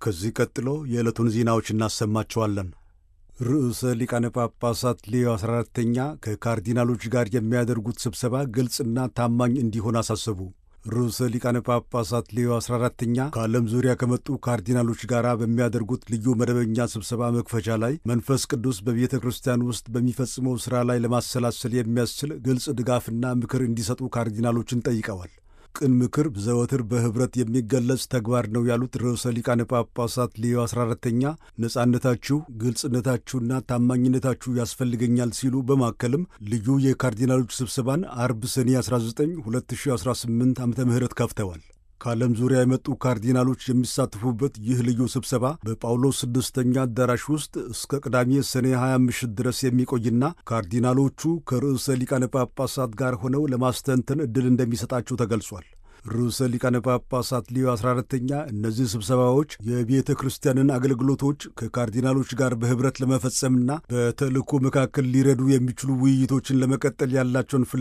ከዚህ ቀጥሎ የዕለቱን ዜናዎች እናሰማቸዋለን። ርዕሰ ሊቃነ ጳጳሳት ሌዮ 14ተኛ ከካርዲናሎች ጋር የሚያደርጉት ስብሰባ ግልጽና ታማኝ እንዲሆን አሳሰቡ። ርዕሰ ሊቃነ ጳጳሳት ሌዮ 14ተኛ ከዓለም ዙሪያ ከመጡ ካርዲናሎች ጋር በሚያደርጉት ልዩ መደበኛ ስብሰባ መክፈቻ ላይ መንፈስ ቅዱስ በቤተ ክርስቲያን ውስጥ በሚፈጽመው ሥራ ላይ ለማሰላሰል የሚያስችል ግልጽ ድጋፍና ምክር እንዲሰጡ ካርዲናሎችን ጠይቀዋል። ቅን ምክር ዘወትር በኅብረት የሚገለጽ ተግባር ነው ያሉት ርዕሰ ሊቃነ ጳጳሳት ሌዮ 14ተኛ ነጻነታችሁ፣ ግልጽነታችሁና ታማኝነታችሁ ያስፈልገኛል ሲሉ በማከልም ልዩ የካርዲናሎች ስብሰባን አርብ ሰኔ 19 2018 ዓ ም ከፍተዋል። ከዓለም ዙሪያ የመጡ ካርዲናሎች የሚሳተፉበት ይህ ልዩ ስብሰባ በጳውሎስ ስድስተኛ አዳራሽ ውስጥ እስከ ቅዳሜ ሰኔ 20 ምሽት ድረስ የሚቆይና ካርዲናሎቹ ከርዕሰ ሊቃነ ጳጳሳት ጋር ሆነው ለማስተንተን ዕድል እንደሚሰጣቸው ተገልጿል። ርዕሰ ሊቃነ ጳጳሳት ሊዮ 14ተኛ እነዚህ ስብሰባዎች የቤተ ክርስቲያንን አገልግሎቶች ከካርዲናሎች ጋር በኅብረት ለመፈጸምና በተልእኮ መካከል ሊረዱ የሚችሉ ውይይቶችን ለመቀጠል ያላቸውን